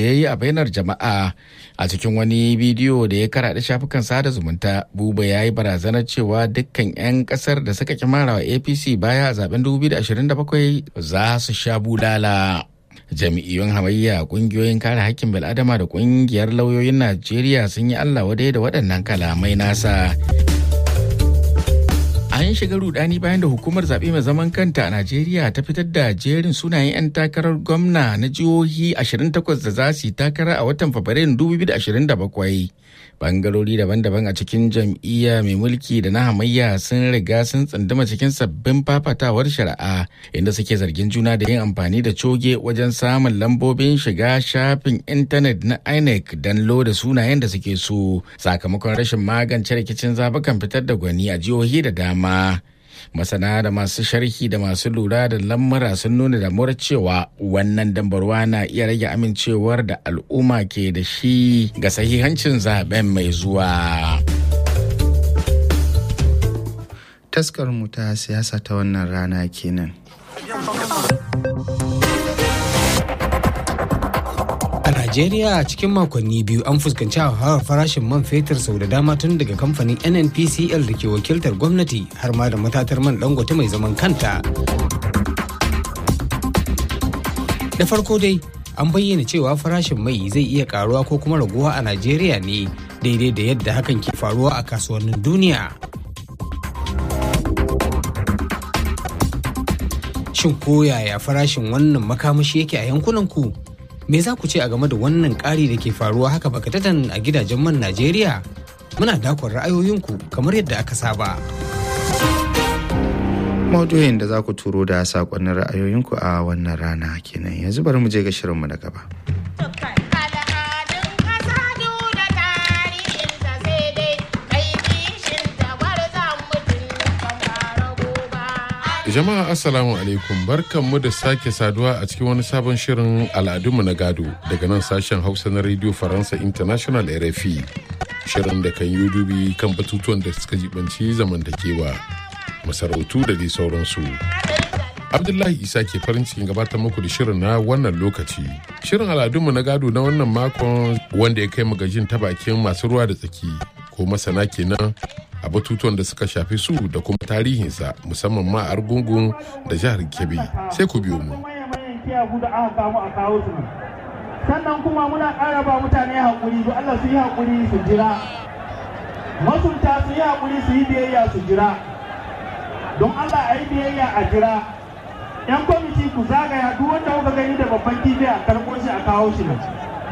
ya yi a bainar jama'a a cikin wani bidiyo da ya karaɗe shafukan sada zumunta buba ya yi barazanar cewa dukkan 'yan ƙasar da suka kimara wa apc baya a zaben 2027 za su sha bulala jami'iyyun hamayya kungiyoyin kare hakkin bil'adama da kungiyar lauyoyin najeriya sun yi allah wadai da waɗannan kalamai nasa an shiga rudani bayan da hukumar zaɓe mai zaman kanta a najeriya ta fitar da jerin sunayen 'yan takarar gwamna na jihohi 28 da za su yi takara a watan fabrairun 2027 bangarori daban-daban a cikin jam'iyya mai mulki da na hamayya sun riga sun tsunduma cikin sabbin fafatawar shari'a inda suke zargin juna da yin amfani da coge wajen samun lambobin shiga shafin intanet na inec don loda sunayen da suke so sakamakon rashin magance rikicin zabukan fitar da gwani a jihohi da dama masana da masu sharhi da masu lura da lamura sun nuna damuwar cewa wannan dambarwa na iya rage amincewar da al'umma ke da shi ga sahihancin zaben mai zuwa taskar mu ta siyasa ta wannan rana kenan A Najeriya cikin makonni biyu an fuskanci hauhawar farashin man fetur sau da dama tun daga kamfanin NNPCL da ke wakiltar gwamnati har ma da matatar man dangote mai zaman kanta. Da farko dai an bayyana cewa farashin mai zai iya karuwa ko kuma raguwa a Najeriya ne daidai da yadda hakan ke faruwa a kasuwannin duniya. Shin ko yaya farashin wannan makamashi yake a yankunan ku? me za ku ce a game da wannan ƙari da ke faruwa haka bakatatan a gidajen man Najeriya? Muna dakon ra'ayoyinku kamar yadda aka saba. Maudu'in da za ku turo da saƙonnin ra'ayoyinku a wannan rana kenan yanzu bari mu je ga shirinmu na gaba. Jama'a Assalamu alaikum barkanmu da sake saduwa a cikin wani sabon shirin al'adunmu na gado daga nan sashen Hausa na Radio Faransa International RFI. Shirin da kan yi dubi kan batutuwan da suka jibanci zamantakewa, masarautu da dai sauransu. Abdullahi Isa ke farin cikin gabatar muku da shirin na wannan lokaci. Shirin al'adunmu na gado na wannan makon wanda ya kai magajin ta bakin masu ruwa da tsaki ko masana kenan a batutuwan da suka shafi su da kuma tarihinsa musamman ma a argungun da jihar kebbi sai ku biyo mu sannan kuma muna ƙara ba mutane haƙuri don Allah su yi haƙuri su jira masunta su yi haƙuri su yi biyayya su jira don Allah a yi biyayya a jira yan kwamiti ku zagaya duk wanda kuka gani da babban kifi a karɓo shi a kawo shi nan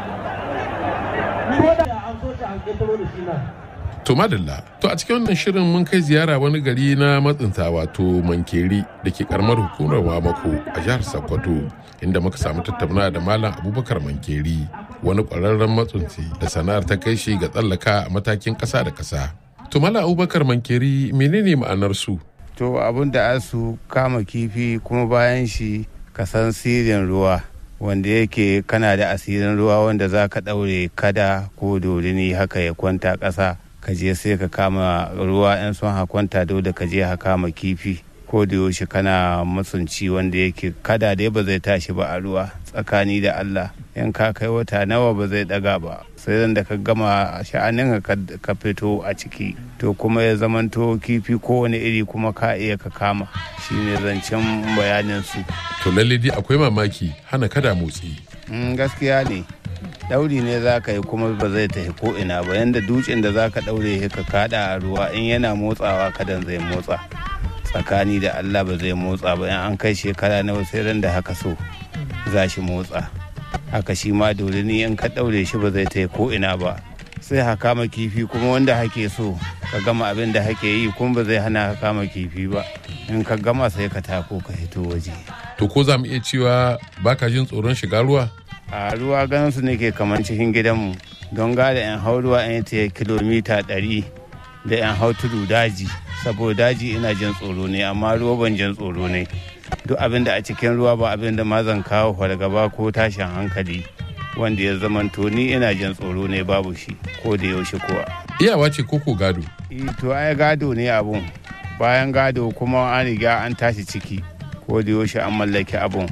ko da an so shi an ƙetaro da shi nan To madalla, to a cikin wannan shirin mun kai ziyara wani gari na matsinta wato Mankeri da ke karamar hukumar Wamako a jihar Sokoto inda muka samu tattauna da Malam Abubakar Mankeri wani ƙwararren matsunci da sana'ar ta kai shi ga tsallaka a matakin ƙasa da ƙasa. To Malam Abubakar Mankeri menene ma'anar su? To abin da asu kama kifi kuma bayan shi ka san sirrin ruwa. wanda yake kana da asirin ruwa wanda za ka ɗaure kada ko dorini haka ya kwanta ƙasa ka je sai ka kama ruwa yan son hakwanta dole ka je ka kama kifi ko da yaushe kana matsunci wanda yake kada dai ba zai tashi ba a ruwa tsakani da Allah in ka kai wata nawa ba zai daga ba sai da ka gama sha'anin ka fito a ciki to kuma ya zamanto kifi kowane iri kuma ka iya ka kama shine zancen bayanin su To lalle dai akwai mamaki hana kada motsi. gaskiya ne dauri ne za ka yi kuma ba zai tafi ko ina ba yanda dutsen da za ka daure ka kada a ruwa in yana motsawa kadan zai motsa tsakani da allah ba zai motsa ba in an kai shekara nawa sai ran da haka so za shi motsa haka shi ma dole ni in ka daure shi ba zai tafi ko ina ba sai ha kama kifi kuma wanda hake so ka gama abin da hake yi kuma ba zai hana ka kama kifi ba in ka gama sai ka tako ka hito waje To ko za mu iya cewa baka jin tsoron shiga ruwa? a ruwa ganin su nake kamar cikin gidanmu don gada yan hau ruwa yan ta kilomita ɗari da yan hau tudu daji saboda daji ina jin tsoro ne amma ruwa ban jin tsoro ne duk abin da a cikin ruwa ba abin da ma zan kawo fargaba ko tashin hankali wanda ya zamanto ni ina jin tsoro ne babu shi ko da yaushe kuwa Iyawa ce koko gado. Eh, to ai gado ne abun bayan gado kuma an riga an tashi ciki ko da yaushe an mallaki abun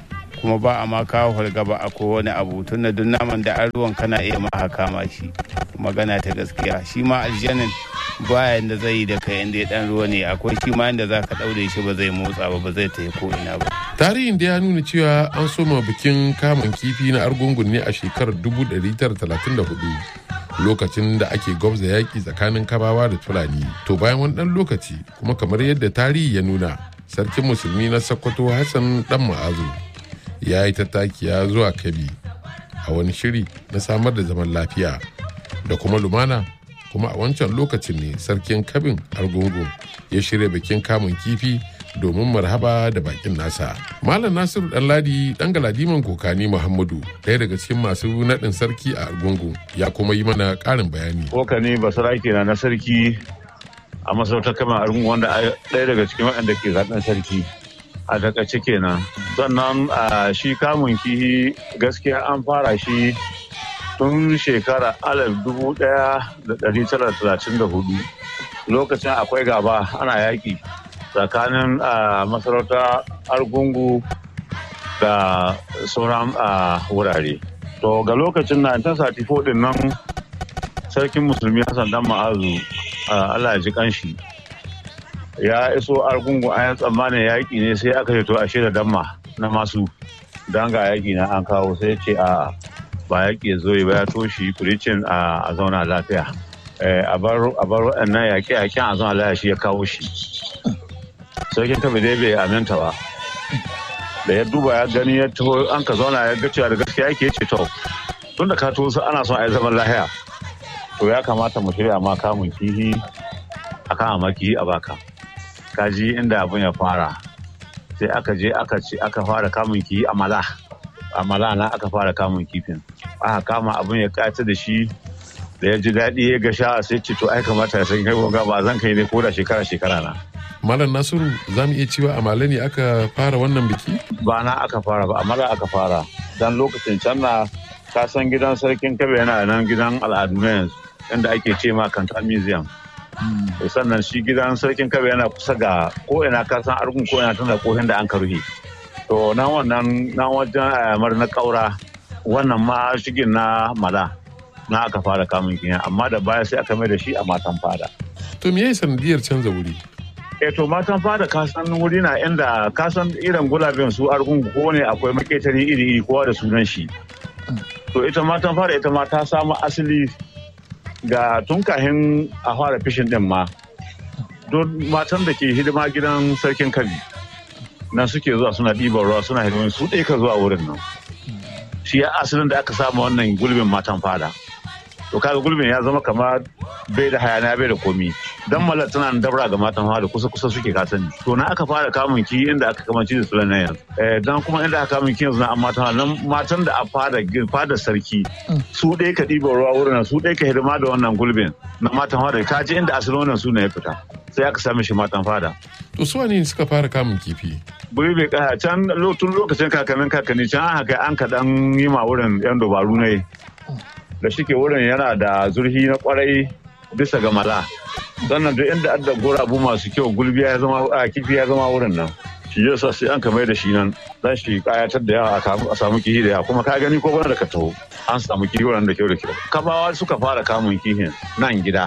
kuma ba a ma kawo fargaba a kowane abu tunda duk naman da an ruwan kana iya ma kama shi magana ta gaskiya shi ma aljanin ba yanda zai yi da kai inda ya dan ruwa ne akwai shi ma yanda za ka daure shi ba zai motsa ba ba zai tafi ko ina ba tarihin da ya nuna cewa an soma bikin kamun kifi na argungun ne a shekarar 1934 lokacin da ake gwabza yaƙi tsakanin kabawa da fulani to bayan wani ɗan lokaci kuma kamar yadda tarihi ya nuna sarkin musulmi na sokoto hassan dan ma'azu ya yi tattakiya zuwa kabi a wani shiri na samar da zaman lafiya da kuma lumana kuma a wancan lokacin ne sarkin kabin argungu ya shirya bikin kamun kifi domin marhaba da bakin nasa malam nasiru ɗanladi ɗan galadiman kokani muhammadu ɗaya daga cikin masu naɗin sarki a argungu ya kuma yi mana ƙarin bayani kokani basarake na na sarki a masarautar kamar argungu wanda ɗaya daga cikin waɗanda ke zaɓen sarki a takaice kenan sannan a shi kamun kihi gaskiya an fara shi tun shekara alif dubu ɗaya da ɗari tara talatin da hudu lokacin akwai gaba ana yaƙi tsakanin masarauta argungu da sauran wurare to ga lokacin 1934 din nan sarkin musulmi hassan dan ma'azu allah ya ji kanshi ya iso argungu an tsammanin yaƙi ne sai aka to ashe da damma na masu don ga yaƙi na an kawo sai ce a ba yaƙi ya zo ba ya toshi kuricin a zauna lafiya a bar waɗannan yaƙe-yaƙen a zauna lafiya shi ya kawo shi sarkin kabe dai bai aminta ba da ya duba ya gani ya taho an ka zauna ya ga cewa da gaskiya yake ce to tun da ka to ana son a yi zaman lahiya to ya kamata mu shirya ma kamun kihi a kan amaki a baka kaji inda abin ya fara sai aka je aka ce aka fara kamun kihi a mala a mala na aka fara kamun kifin aka kama abin ya kata da shi da ya ji daɗi ya ga sha sai ce to ai kamata ya san kai gonga ba zan kai ne ko da shekara shekara na Malam Nasiru za mu iya cewa a Male ne aka fara wannan biki? Ba na aka fara ba, amma aka fara. Dan lokacin can na ka san gidan sarkin kabe yana nan gidan al'adu na yanzu inda ake ce ma kanta museum. Sannan shi gidan sarkin kabe yana kusa ga ko ina ka san argun ko ina tana kohin da an ka rufe. To nan wannan nan wajen ayamar na kaura wannan ma shigin na mala na aka fara kamun kiyan amma da baya sai aka mai da shi a matan fada. To me yayi sanadiyar canza wuri? e to matan fada kasan wuri na inda kasan irin gulabin su argungu ko ne akwai maketari iri iri kowa da sunan shi to ita matan fada ita ma ta samu asali ga tun kahin a fara fishin din ma don matan da ke hidima gidan sarkin kabi nan suke zuwa suna ɗiban ruwa suna hidimin su ɗaya ka zuwa wurin nan shi ya asalin da aka samu wannan gulbin matan fada to kaga gulbin ya zama kamar bai da hayana bai da komi dan malar tana da dabra ga matan fada kusa kusa suke kasani to na aka fara kamun ki inda aka kamanci da sulan yanzu eh dan kuma inda aka kamun ki yanzu na matan nan matan da a fada fada sarki su ɗaya ka ɗiba ruwa wurin su ɗaya ka hidima da wannan gulbin na matan fada ka ji inda asalin wannan suna ya fita sai aka same shi matan fada To su ne suka fara kamun kifi? Buri bai kaya can tun lokacin kakannin kakanni can an haka an kaɗan yi ma wurin yan dabaru ne da shike wurin yana da zurfi na kwarai bisa ga mala sannan duk inda adda gurabu masu kyau gulbiya ya zama a kifi ya zama wurin nan shi yasa sai an kamar da shi nan dan shi kayatar da yawa a samu kihi da yawa kuma ka gani ko wani da ka taho an samu kihi wurin da kyau da kyau kabawa suka fara kamun kihin nan gida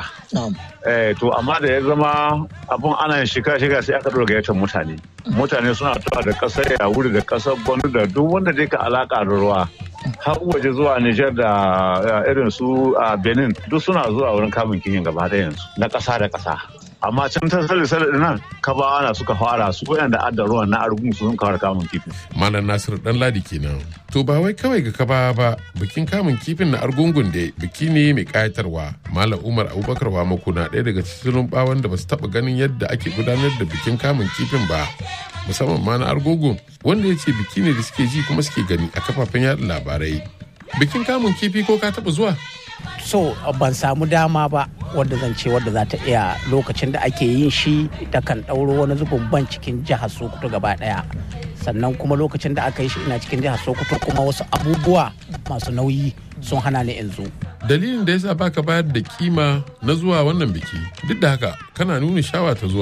eh to amma da ya zama abun ana shiga shiga sai aka dora gayyatar mutane mutane suna tawa da kasar ya wuri da kasar gwamnati da duk wanda dai ka alaka da ruwa har waje zuwa Nijar da irin su a Benin duk suna zuwa wurin kamun kihin gaba da yanzu na ƙasa da ƙasa. Amma can ta sale sale nan kabawa na suka fara su da adda ruwan na argun su sun kawar kamun kifin. Malam Nasir dan ladi kenan. To ba wai kawai ga kaba ba bikin kamun kifin na argungun da biki ne mai kayatarwa. Malam Umar Abubakar Wamako na ɗaya daga cikin bawan da ba su taɓa ganin yadda ake gudanar da bikin kamun kifin ba. musamman ma na argogo wanda ya ce biki ne da suke ji kuma suke gani a kafafen yada labarai bikin kamun kifi ko ka taba zuwa so ban samu dama ba wadda zan ce wadda za ta iya lokacin da ake yin shi ta kan ɗauro wani zubin ban cikin jihar sokoto gaba ɗaya sannan kuma lokacin da aka yi shi ina cikin jihar sokoto kuma wasu abubuwa masu nauyi sun hana ni in zo dalilin da yasa baka bayar da kima na zuwa wannan biki duk da haka kana nuna shawa ta zuwa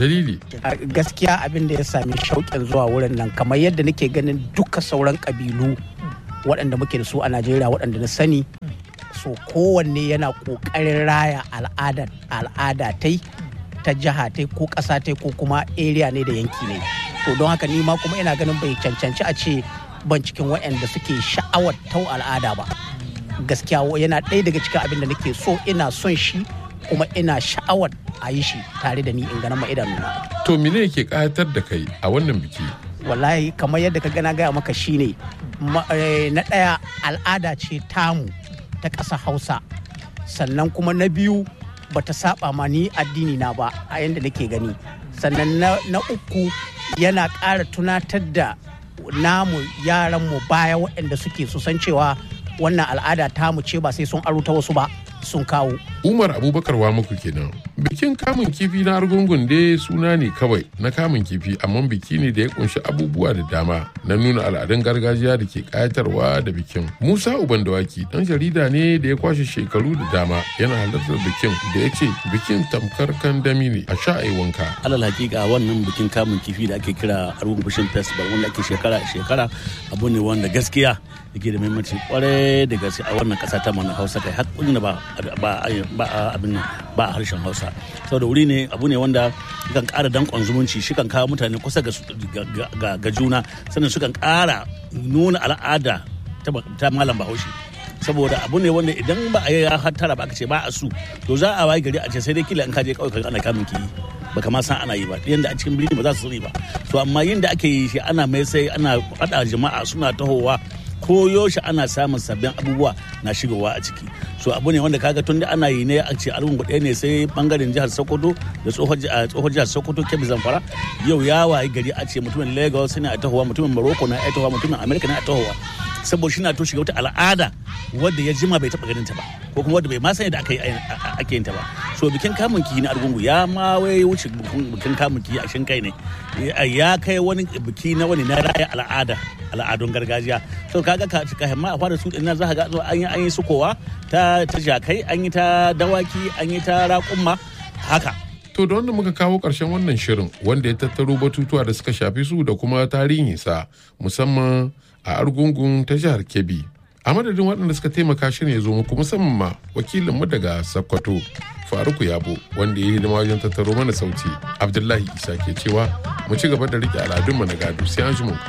dalili A gaskiya abin da ya sami shauƙin zuwa wurin nan kamar yadda nake ganin duka sauran ƙabilu waɗanda muke da su a najeriya waɗanda na sani so kowanne yana ƙoƙarin raya al'ada al'ada tai ta jiha tai ko ƙasa tai ko kuma area ne da yanki ne to don haka ni ma kuma ina ganin bai cancanci a ce ban cikin waɗanda suke sha'awar tau al'ada ba gaskiya yana ɗaya daga cikin abin da nake so ina son shi kuma ina sha'awar a yi shi tare da ni in ganin ma idanuna to mene yake kayatar da kai a wannan biki wallahi kamar yadda ka gana gaya maka shine ma- eh, na ɗaya al'ada ce tamu ta ƙasa hausa sannan kuma na biyu bata saba ma ni addini na ba a yadda nake gani sannan na, na uku yana ƙara tunatar da namu yaranmu baya waɗanda suke su san cewa wannan al'ada tamu ce ba sai sun aro ta wasu ba sun kawo umar abubakar wa muku kenan bikin kamun kifi na argungun dai suna ne kawai na kamun kifi amma biki ne da ya kunshi abubuwa da dama na nuna al'adun gargajiya da ke kayatarwa da bikin musa uban dawaki dan jarida ne da ya kwashe shekaru da dama yana halartar bikin da ya ce bikin tamkar kandami ne a sha a yi wanka alal hakika wannan bikin kamun kifi da ake kira argun fishing festival wanda ake shekara shekara abu ne wanda gaskiya yake da muhimmanci kwarai da gaske a wannan kasa ta mana hausa kai har kullum ba ba ba abin nan ba a harshen hausa saboda wuri ne abu ne wanda kan kara dankon zumunci shi kan kawo mutane kusa ga su- ga- ga ga juna sannan su kan kara nuna al'ada ta ba- ta malam bahaushe saboda abu ne wanda idan ba a yi ya hattara ba aka ce ba a su to za a wayi gari a ce sai dai kila in ka je kawai ka ana kamun ki baka ma san ana yi ba yanda a cikin birni ba za su sani ba to amma yin da ake yi shi ana mai sai ana faɗa jama'a suna tahowa ko yaushe ana samun sabbin abubuwa na shigowa a ciki so abu ne wanda kaga tun da ana yi ne a ce argungu ɗaya ne sai bangaren jihar sokoto da tsohon ji- a tsohon jihar sokoto kebbi zamfara yau ya wayi gari a ce mutumin lagos ne a tahowa mutumin morocco na a tahowa mutumin america na a tahowa saboda shi na to shiga wata al'ada wadda ya jima bai taɓa ganin ta ba ko kuma wadda bai ma sani da aka yi a- a- ake yin ta ba so bikin kamun kihi na argungu ya ma wai wuce bikin bikin kamun kihi a shin kai ne Ya- ya kai wani biki na wani na raya al'ada al'adun gargajiya so kaga ka ka himma a fara su din nan za ka ga zo an yi an yi sukowa ta ta jakai an yi ta dawaki an yi ta raƙumma haka To da wanda muka kawo ƙarshen wannan shirin wanda ya tattaro batutuwa da suka shafi su da kuma tarihinsa musamman a argungun ta jihar Kebbi. A madadin waɗanda suka taimaka shirin ya zo muku musamman ma wakilinmu daga Sokoto Faruku Yabo wanda ya yi hidima wajen tattaro mana sauti. Abdullahi Isa ke cewa mu ci gaba da riƙe al'adunmu na gado sai an ji mu.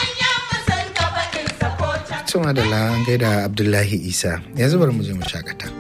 Tuma da an gaida Abdullahi Isa yanzu bari mu je mu shakata.